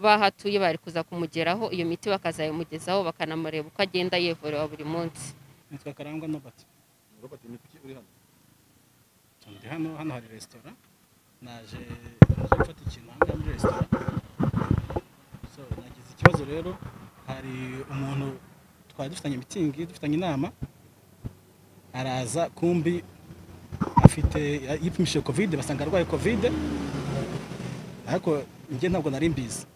bahatuye bari kuza kumugeraho iyo miti bakazayimugezaho bakanamureba uko agenda yivura buri munsi nitwa karangwa Nobert Robert imiti uri hano ndi hano hano hari resitora naje naje gufata ikintu aha ngaha muri resitora so nagize ikibazo rero hari umuntu twari dufitanye mitingi dufitanye inama araza kumbi afite yipimishije kovide basanga arwaye kovide ariko njye ntabwo nari mbizi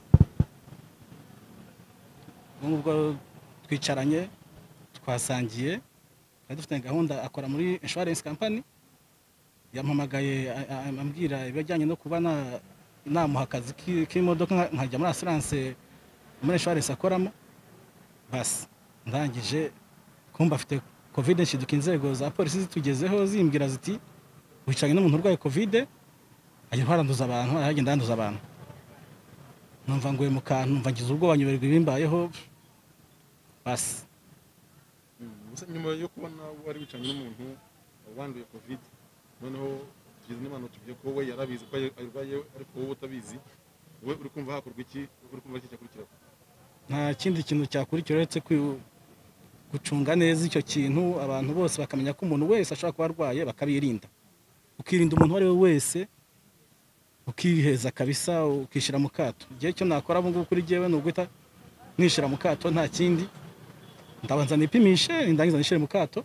ubwo ngubwo twicaranye twasangiye twari dufitanye gahunda akora muri insurance company yampamagaye a- a- ambwira ibijyanye no kuba na- namuha akazi ki- k'imodoka nka- nkajya muri asiranse muri inshuwarensi akoramo basi ndangije kumva afite kovide nshiduka inzego za polisi zitugezeho zimbwira ziti wicaranye n'umuntu urwaye kovide agenda aranduza abantu aragenda yanduza abantu numva nguye mu kantu numva ngize ubwoba nyoberwa ibimbayeho basi gusa nyuma yo kubona wari wicaranye n'umuntu wanduye covid noneho tugize n'imana tuvuye ko we yari abizi ko ayirwaye ariko wowe utabizi wowe uri kumva hakorwa iki uri kumva iki cyakurikiraho nta kindi kintu cyakurikira uretse kwi- gucunga neza icyo kintu abantu bose bakamenya ko umuntu wese ashobora kuba arwaye bakabirinda ukirinda umuntu uwo ari we wese ukiheza kabisa ukishyira mu kato igihe cyo nakora ubu ngubu kuri jyewe ni uguhita nishyira mu kato nta kindi ndabanza nipimishe nindangiza nishyire mu kato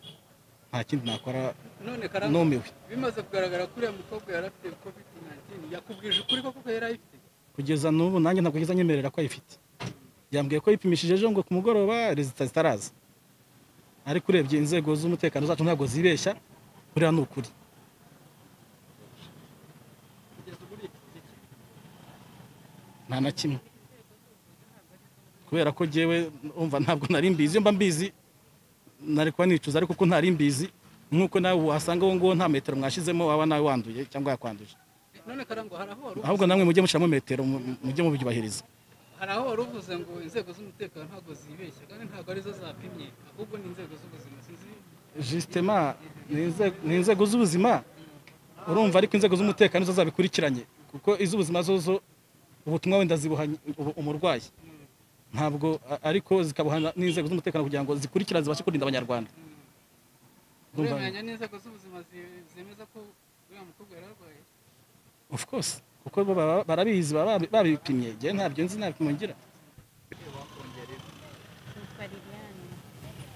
nta kindi nakora none karangwa numiwe bimaze kugaragara ko uriya mukobwa yari afite covid 19 yakubwije ukuri ko koko yari ayifite kugeza n'ubu nanjye ntabwo ageze anyemerera ko ayifite yambwiye ko yipimishije ejo ngo ku mugoroba rezita zitaraza ariko urebye inzego z'umutekano zacu ntabwo zibeshya buriya ni ukuri kugeza ubu ni iki gihe? nta na kimwe kubera ko jyewe umva ntabwo nari mbizi iyo mba mbizi nari kuba nicuza ariko kuko ntari mbizi nk'uko nawe wasanga wowe nguwo nta metero mwashizemo waba nawe wanduye cyangwa yakwanduje none karangwa hari aho wari uvuze- ahubwo namwe mujye mushyiramo metero mu- mujye mubyubahiriza hari aho wari uvuze ngo inzego z'umutekano ntabwo zibeshya kandi ntabwo arizo zapimye ahubwo ni inzego z'ubuzima sinzi jisitema ni inze- ni inzego z'ubuzima urumva ariko inzego z'umutekano zo zabikurikiranye kuko iz'ubuzima zo zo ubutumwa wenda zibuha ubu- umurwayi ntabwo a- ariko zikabuha n'inzego z'umutekano kugira ngo zikurikirane zibashe kurinda abanyarwanda Urumva? uremanya n'inzego z'ubuzima zi- zemeza ko uriya mukobwa yari arwaye of course kuko bo baba- barabizi baba babi- babipimye njyewe ntabyo nzi nta bipimo ngira nitwa Liliane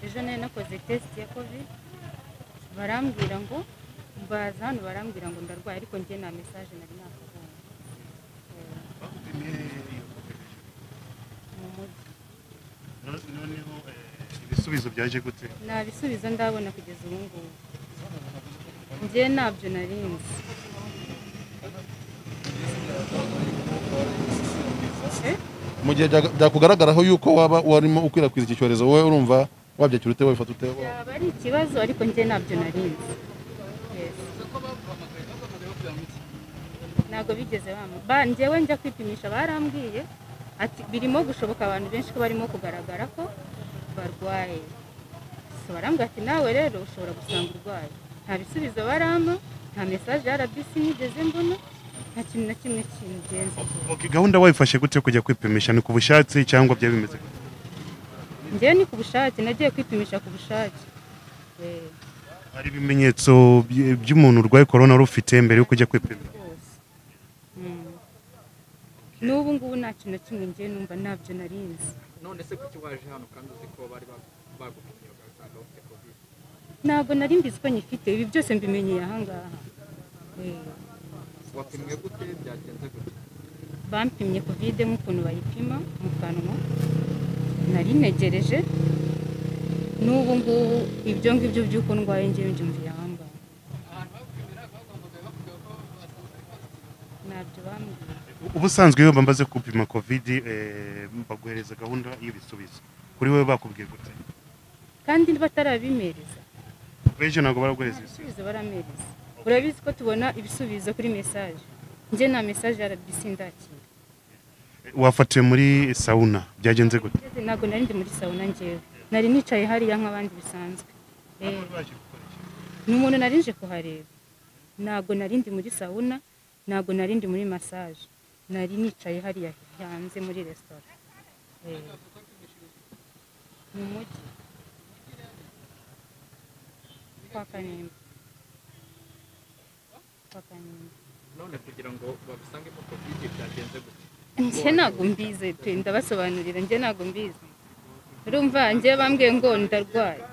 ejo nari nakoze tesite ya covid barambwira ngo mbaza hano barambwira ngo ndarwaye ariko njye nta mesaje nari nakabonye Eh, bakupimye iyo kopereje mu mujyi No- noneho eh, ibisubizo byaje gute nta bisubizo ndabona kugeza ubu ngubu njye ntabyo nari nzi Eh? mu gihe bya- byakugaragaraho yuko waba warimo ukwirakwiza iki cyorezo wowe urumva wabyakira ute wabifata ute byaba ari ikibazo ariko njye ntabyo nari nzi Yes. gusa ko baguhamagaye baguhamagaye bakugira mu iki ntabwo bigeze bamuha ba njyewe njya kwipimisha barambwiye ati birimo gushoboka abantu benshi ko barimo kugaragara ko barwaye so barambwira ati nawe rero ushobora gusanga urwaye nta bisubizo barampa nta mesaje ya rbc nigeze mbona nta kintu na kimwe kingenzi Ok, gahunda wayifashe gute yo kujya kwipimisha ni ku bushake cyangwa byari bimeze gute njyewe ni ku bushake nagiye kwipimisha ku bushake Eh, hari ibimenyetso by- by'umuntu urwaye korona wari ufite mbere yo kujya kwipima rwose Mm. n'ubu ngubu nta kintu na kimwe njyewe numva ntabyo nari nzi none se kuki waje hano kandi uzi ko bari bagupimye bagasanga ufite covid ntabwo nari mbizi ko nyifite ibi byose mbimenyeye ahangaha Eh, wapimwe gute byagenze gute bampimye kovide nk'ukuntu bayipima mu kanwa nari ntegereje n'ubu ngubu ibyo ngibyo by'uko ndwaye ngewe mbyumviye ahangaha ahantu bagupimira baguhamagaye bakubwira ko basanze uri positive ntabyo bambwiye ubusanzwe iyo bamaze gupima covid eh, baguhereza gahunda y'ibisubizo kuri wowe bakubwiye gute kandi batarabimereza ejo ntabwo baraguhereza ibisubizo ibisubizo baramereza urabizi ko tubona ibisubizo kuri mesaje njye nta mesaje ya rbc ndakira wafatiwe muri sauna byagenze gute Ngeze ntabwo nari ndi muri sawuna ngewe nari nicaye hariya nk'abandi bisanzwe Eh. ni umuntu nari nje kuhareba ntabwo nari ndi muri sawuna ntabwo nari ndi muri masaje nari nicaye hariya hanze muri resitora Eh, mu mujyi kwa kanimba kwa kanimba none kugira ngo babusangemo covid byagenze gute njye ntabwo mbizi pe ndabasobanurira njye ntabwo mbizi urumva njye bambwiye ngo ndarwaye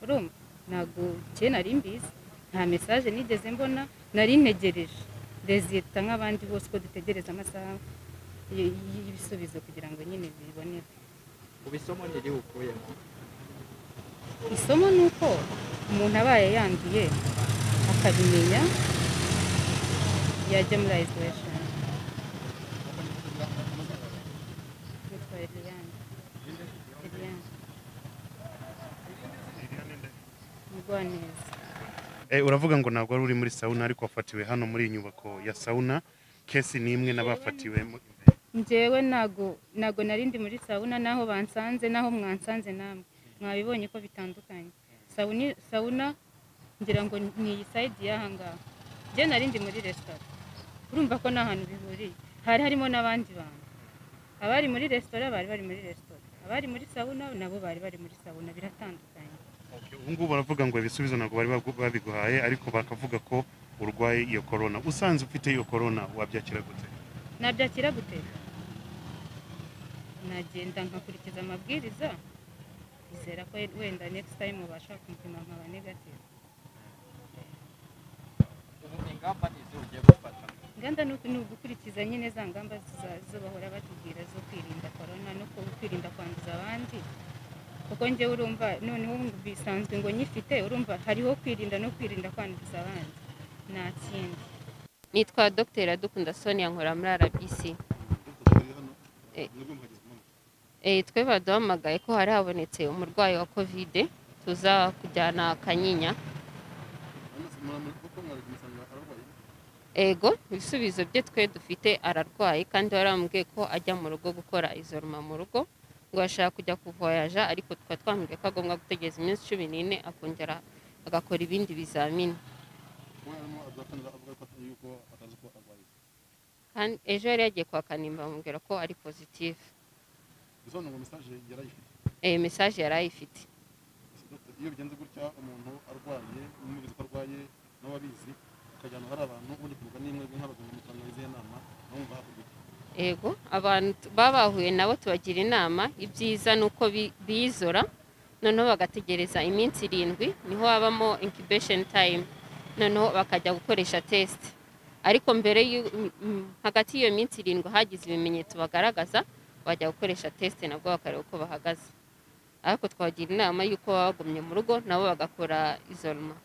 urumva ntabwo njye nari mbizi nta mesaje nigeze mbona nari ntegereje rezita nk'abandi bose ko dutegereza amasaha y- y- y'ibisubizo kugira ngo nyine biboneke ubu isomo ntirihukuyemo isomo ni uko umuntu abaye yanduye akabimenya yajya muri isolation yitwa Eliane Eliane umugwaneza Eh, uravuga ngo ntabwo wari uri muri sauna ariko wafatiwe hano muri iyi nyubako ya sauna kesi ni imwe n'abafatiwe mu- njyewe ntago ntago nari ndi muri sawuna n'aho bansanze n'aho mwansanze namwe mwabibonye ko bitandukanye sawuni sawuna ngira ngo ni iyi sayidi y'aha ngaha njye nari ndi muri resitora urumva ko nta hantu bihuriye hari harimo n'abandi bantu abari muri resitora bari bari muri resitora abari muri sawuna nabo bari bari muri sawuna biratandukanye Okay, ubu ngubu baravuga ngo ibisubizo ntabwo bari bagu- babiguhaye ariko bakavuga ko urwaye iyo corona usanze ufite iyo corona wabyakira gute nabyakira gute nagenda nkakurikiza amabwiriza izera ko wenda next time ubasha kumpima nkaba negative ubu ingamba ni izo ugiye gufata inganda ni uku- ni ugukurikiza nyine za ngamba ziza- zo bahora batubwira zo kwirinda korona no ku- kwirinda kwanduza abandi kuko njyewe urumva noneho bisanzwe ngo nyifite urumva hariho kwirinda no kwirinda kwanduza abandi nta kindi nitwa dr iradukunda sonia nkora muri rbc Eh. Eh, twe baduhamagaye ko hari habonetse umurwayi wa kovide tuza kujyana kanyinya ego ibisubizo bye twe dufite ararwaye kandi warambwiye ko ajya mu rugo gukora izoruma mu rugo ngo yashaka kujya kuvoyaja ariko tukaba twamubwiye ko agomba gutegereza iminsi cumi n'ine akongera agakora ibindi bizamini kandi ejo yari yagiye kwa kanimba bamubwira ko ari pozitifu bisobanura ngo mesaje yarayifite iyi mesaje yari ayifite iyo bigenze gutya umuntu arwaye n'umubizi ko arwaye n'ababizi ukajya ahantu hari abantu uri kuvuga n'imwe nk'abaganga mutanga izihe nama nabo mva hakurya yego abantu t- baba bahuye nabo tubagira inama ibyiza ni uko bi- biyizora noneho bagategereza iminsi irindwi niho habamo incubation time noneho bakajya gukoresha test ariko mbere y'u- m- m- hagati y'iyo minsi irindwi hagize ibimenyetso bagaragaza bajya gukoresha test nabwo bakareba uko bahagaze ariko twabagira inama y'uko baba bagumye mu rugo nabo bagakora izoroma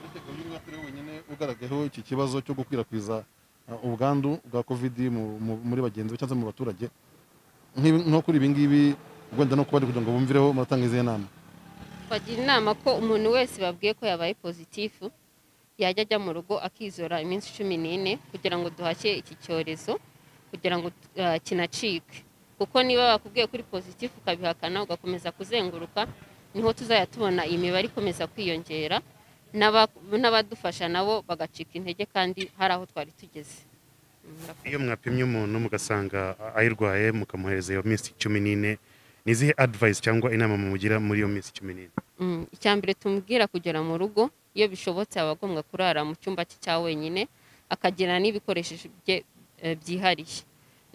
uretse uyu nguyu atari we wenyine ugaragayeho iki kibazo cyo gukwirakwiza uh, ubwandu bwa kovidi mu- mu- muri bagenzi be cyangwa se mu baturage Nk'ibi- nko kuri ibi ngibi wenda no kubari kugira ngo bumvireho muratanga izihe nama bagira inama ko umuntu wese babwiye ko yabaye pozitifu yajya ajya mu rugo akizora iminsi cumi n'ine kugira ngo duhashye iki cyorezo kugira ngo uh, kinacike kuko niba bakubwiye kuri pozitifu ukabihakana ugakomeza kuzenguruka niho tuzajya tubona iyi mibare ikomeza kwiyongera n'aba- n'abadufasha nabo bagacika intege kandi hari aho twari tugeze Mm, murakoze. iyo mwapimye umuntu mugasanga ayirwaye mukamuhereza iyo minsi cumi n'ine ni izihe advice cyangwa inama mumugira muri iyo minsi cumi n'ine Mm, icya mbere tumubwira kugera mu rugo iyo bishobotse aba agomba kurara mu cyumba cye cya wenyine akagira n'ibikoresho bye eh, byihariye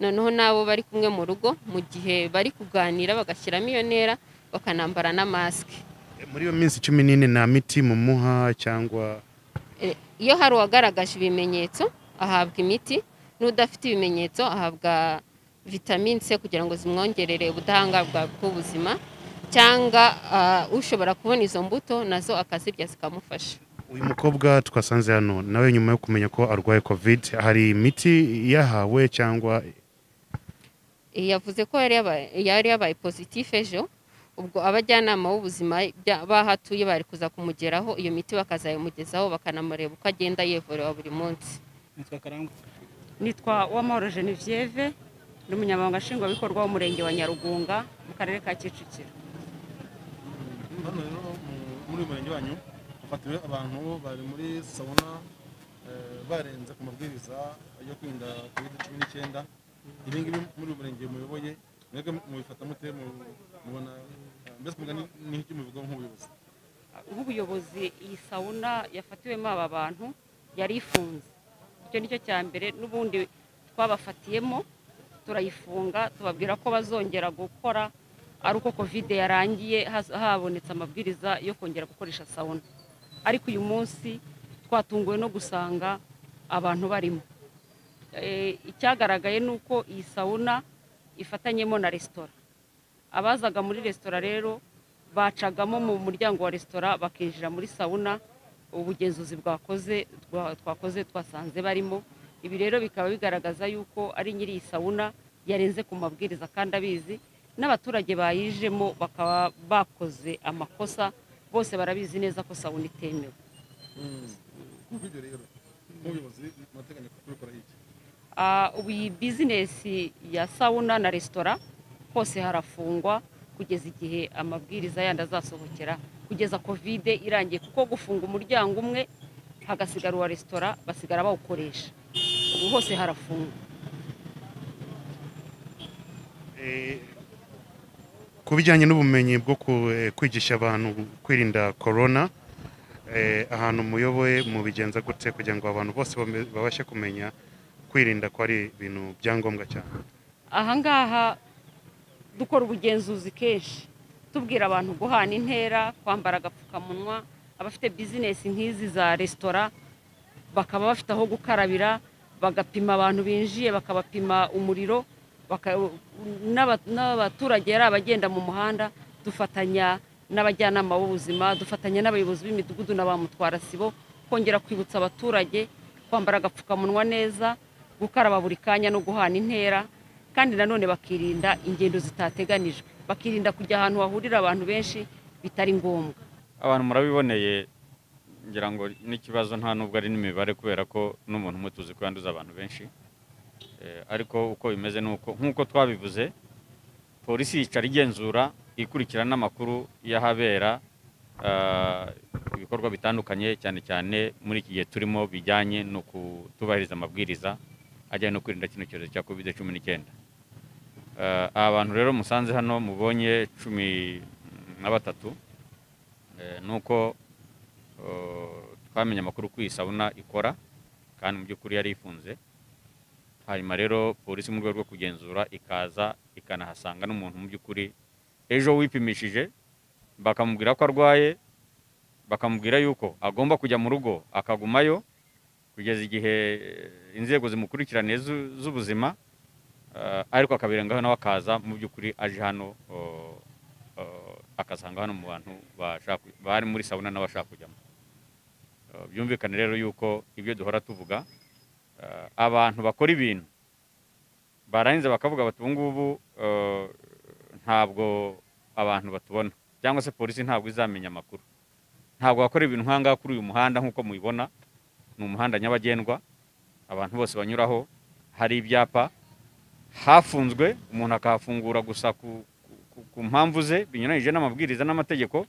noneho n'abo bari kumwe mu rugo mu gihe bari kuganira bagashyiramo iyo ntera bakanambara na masike Eh, muri iyo minsi cumi n'ine nta miti mumuha cyangwa Eh, iyo hari uwagaragaje ibimenyetso ahabwa imiti n'udafite ibimenyetso ahabwa vitamine c kugira ngo zimwongerere ubudahangarwa bw'ubuzima cyangwa ah, ushobora kubona izo mbuto nazo akazirya zikamufasha uyu mukobwa twasanze hano nawe nyuma yo kumenya ko arwaye covid hari imiti yahawe cyangwa yavuze ko yari yabaye- yari yabaye pozitifu ejo ubwo abajyanama b'ubuzima bya- b'aho atuye bari kuza kumugeraho iyo miti bakazayimugezaho bakanamureba uko agenda yivurira buri munsi nitwa karangwa nitwa uwamahoro genevieve ni umunyamabanga nshingwabikorwa w'umurenge wa nyarugunga mu karere ka kicukiro hano rero mu- muri uyu murenge wanyu hafatiwe abantu bari muri sauna eh, barenze ku mabwiriza yo kwirinda covid cumi n'icyenda ibi ngibi muri uyu murenge muyoboye mwebwe mubifata mute mu- mubona eh, mbese mugana n'icyo mubivugaho nk'ubuyobozi nk'ubuyobozi iyi sawuna yafatiwemo aba bantu yari ifunze icyo ni cyo cya mbere n'ubundi twabafatiyemo turayifunga tubabwira ko bazongera gukora ari uko kovide yarangiye haz- habonetse amabwiriza yo kongera gukoresha sawuna ariko uyu munsi twatunguwe no gusanga abantu barimo Eh, icyagaragaye ni uko iyi sawuna ifatanyemo na resitora abazaga muri resitora rero bacagamo mu muryango wa resitora bakinjira muri sawuna ubugenzuzi bwakoze twa- twakoze twasanze barimo ibi rero bikaba bigaragaza yuko ari nyiri iyi sawuna yarenze ku mabwiriza kandi abizi n'abaturage bayijemo bakaba bakoze amakosa bose barabizi neza ko sawuna itemewe kuko ibyo rero nk'ubuyobozi murateganya kubikora iki Ah, ubu iyi bizinesi ya sawuna na resitora hose harafungwa kugeza igihe amabwiriza yandi azasohokera kugeza kovide irangiye kuko gufunga umuryango umwe hagasigara uwa resitora basigara bawukoresha ubu hose harafungwa Eh, ku bijyanye n'ubumenyi bwo ku- eh, kwigisha abantu kwirinda korona eh, ahantu muyoboye mubigenza gute kugira ngo abantu bose bame- babashe kumenya kwirinda ko ari ibintu bya ngombwa cyane ahangaha dukora ubugenzuzi kenshi tubwira abantu guhana intera kwambara agapfukamunwa abafite bizinesi nk'izi za resitora bakaba bafite aho gukarabira bagapima abantu binjiye bakabapima umuriro baka- n'aba- n'abaturage ari abagenda mu muhanda dufatanya n'abajyanama b'ubuzima dufatanya n'abayobozi b'imidugudu na ba mutwara sibo kongera kwibutsa abaturage kwambara agapfukamunwa neza gukaraba buri kanya no guhana intera kandi nanone bakirinda ingendo zitateganijwe bakirinda kujya ahantu hahurira abantu benshi bitari ngombwa abantu murabiboneye ngira ngo n'ikibazo nta nubwo ari n'imibare kubera ko n'umuntu umwe tuzi ko yanduza abantu benshi Eh, ariko uko bimeze ni uko nk'uko twabivuze polisi yicara igenzura ikurikirana n'amakuru y'ahabera ah, ibikorwa bitandukanye cyane cyane muri iki gihe turimo bijyanye no kutubahiriza amabwiriza ajyanye no kwirinda kino cyorezo cya covid cumi n'icyenda Eh, aba bantu rero musanze hano mubonye cumi na batatu Eh, nuko eh, twamenye amakuru ko iyi sabuna ikora kandi mu by'ukuri yari ifunze hanyuma rero polisi mu rwego rwo kugenzura ikaza ikanahasanga n'umuntu mu by'ukuri ejo wipimishije bakamubwira ko arwaye bakamubwira yuko agomba kujya mu rugo akagumayo kugeza igihe eh, inzego zimukurikiraniye z'u- z'ubuzima eh, ariko akabirengaho nawe akaza mu by'ukuri aje hano eh, eh, akasanga hano mu bantu bashaka- bari muri sabuna n'abashaka kujyamo Eh, byumvikane rero yuko ibyo duhora tuvuga eh, abantu bakora ibintu barangiza bakavuga bati ubu ngubu eh, ntabwo abantu batubona cyangwa se polisi ntabwo izamenya amakuru ntabwo bakora ibintu nk'ahangaha kuri uyu muhanda nk'uko mubibona ni umuhanda nyabagendwa abantu bose banyuraho hari ibyapa hafunzwe umuntu akahafungura gusa ku, ku- ku, ku mpamvu ze binyuranyije n'amabwiriza n'amategeko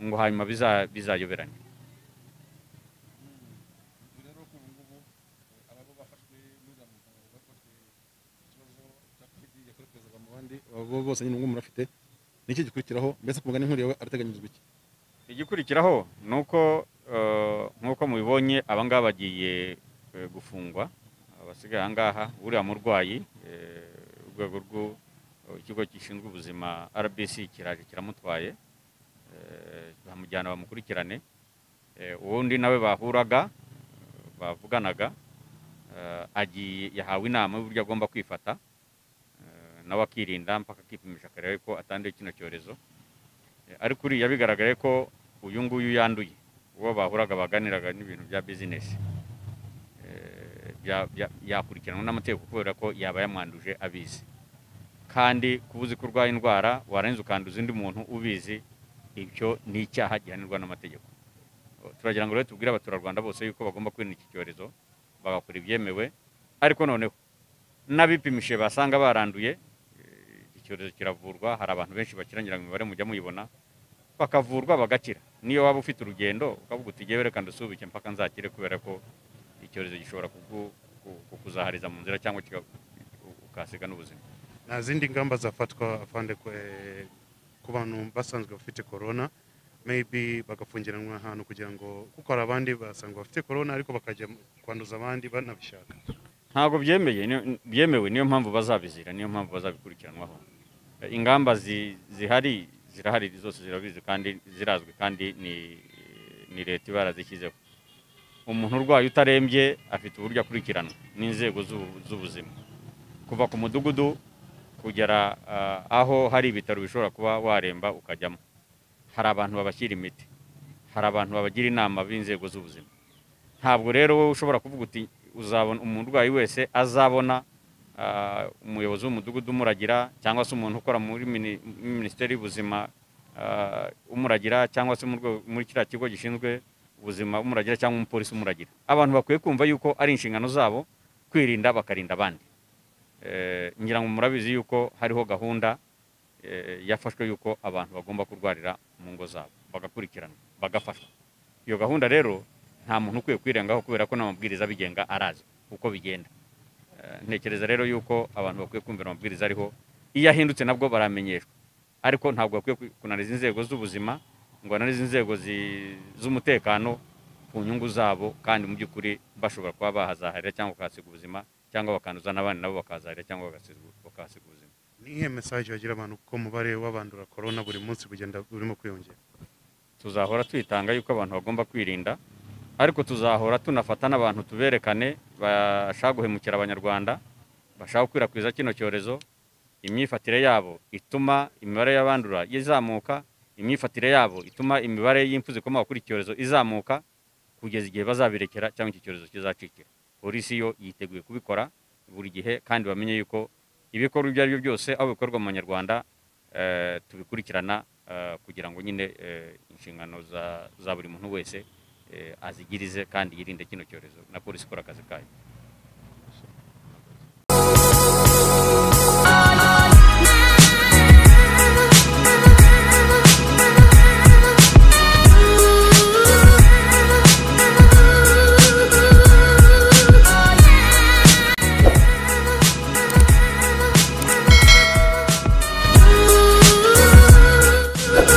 ngo hanyuma biza- bizayoberane ubu rero ko ubu ngubu eh, ababa bafashwe n'uriya muganga bavuga ko afite ikibazo cya covid yakorewe perezida mu bandi abo bose nyine ubu ngubu murafite ni iki gikurikiraho mbese ku mugani nk'uriya we arateganyirizwa iki igikurikiraho ni uko eh, nk'uko mubibonye abangaba bagiye eh, gufungwa abasigaye ahangaha uriya murwayi eh, urwego rw'ikigo gishinzwe ubuzima rbc kiraje kiramutwaye eh, baramujyana bamukurikirane Eh, uwundi nawe bahuraga eh, bavuganaga eh, agiye yahawe inama y'uburyo agomba kwifata eh, nawe akirinda mpaka akipimisha akareba ko atanduye kino cyorezo Eh, ariko uriya bigaragaye ko uyu nguyu yanduye uwo bahuraga baganiraga n'ibintu bya bizinesi Eh, bya- bya- yakurikiranwa n'amategeko kubera ko yaba yamwanduje abizi kandi kuba uzi ko urwaye indwara warangiza ukanduza undi muntu ubizi ibyo ni icyaha gihanirwa n'amategeko Eh, turagira ngo rero tubwire abaturarwanda bose yuko bagomba kwirinda iki cyorezo bagakora ibyemewe ariko noneho n'abipimishije basanga baranduye eh, iki cyorezo kiravurwa hari abantu benshi bakirangira ngo imibare mujya muyibona bakavurwa bagakira niyo waba ufite urugendo ukavuga uti jyewe reka ndasubike mpaka nzakire kubera ko icyorezo gishobora kuku- ku- kukuzahariza mu nzira cyangwa kika- ukahasiga n'ubuzima nta zindi ngamba zafatwa afande ko, eh, ku bantu basanzwe bafite corona maybe bagafungiranwa ahantu kugira ngo kuko hari abandi basanzwe bafite corona ariko bakajya kwanduza abandi banabishaka ntabwo byemeye ni- byemewe niyo mpamvu bazabizira niyo mpamvu bazabikurikiranwaho Eh, ingamba zi- zihari zirahari zose zirabizi kandi zirazwi kandi ni ni leta iba yarazishyizeho umuntu urwaye utarembye afite uburyo akurikiranwa n'inzego z'ubu- z'ubuzima kuva ku mudugudu kugera ah, aho hari ibitaro bishobora kuba waremba ukajyamo hari abantu babashyira imiti hari abantu babagira inama b'inzego z'ubuzima ntabwo rero wowe ushobora kuvuga uti uzabona umurwayi wese azabona ah, umuyobozi w'umudugudu umuragira cyangwa se umuntu ukora muri mini- minisiteri y'ubuzima ah, umuragira cyangwa se mu rwego- muri kiriya kigo gishinzwe ubuzima umuragira cyangwa umupolisi umuragira abantu bakwiye kumva yuko ari inshingano zabo kwirinda bakarinda abandi Eh, ngira ngo murabizi yuko hariho gahunda eh, yafashwe yuko abantu bagomba kurwarira mu ngo zabo bagakurikiranwa bagafashwa iyo gahunda rero nta muntu ukwiye kwirengaho kubera ko n'amabwiriza abigenga arazi uko bigenda Eh, ntekereza rero yuko abantu bakwiye kumvira amabwiriza ariho iyo ahindutse nabwo baramenyeshwa ariko ntabwo bakwiye ku- kunaniza inzego z'ubuzima ngo bananize inzego zi- z'umutekano ku nyungu zabo kandi mu by'ukuri bashobora kuba bahazahirira cyangwa bakahasiga ubuzima cyangwa bakanduza n'abandi nabo bakahazahirira cyangwa bagasiga- bakahasiga ubuzima ni iyihe mesaje bagira abantu kuko umubare w'abandura corona buri munsi bugenda burimo kwiyongera tuzahora twitanga yuko abantu bagomba kwirinda ariko tuzahora tunafata n'abantu tuberekane bashaka guhemukira abanyarwanda bashaka gukwirakwiza kino cyorezo imyifatire yabo ituma imibare y'abandura izamuka imyifatire yabo ituma imibare y'impfu zikomoka kuri iki cyorezo izamuka kugeza igihe bazabirekera cyangwa iki cyorezo kizacikira polisi yo yiteguye kubikora buri gihe kandi bamenye yuko ibikorwa ibyo ari byo byose aho bikorwa mu banyarwanda eh, tubikurikirana eh, kugira ngo nyine eh, inshingano za za buri muntu wese eh, azigirize kandi yirinde kino cyorezo na polisi ikora akazi kayo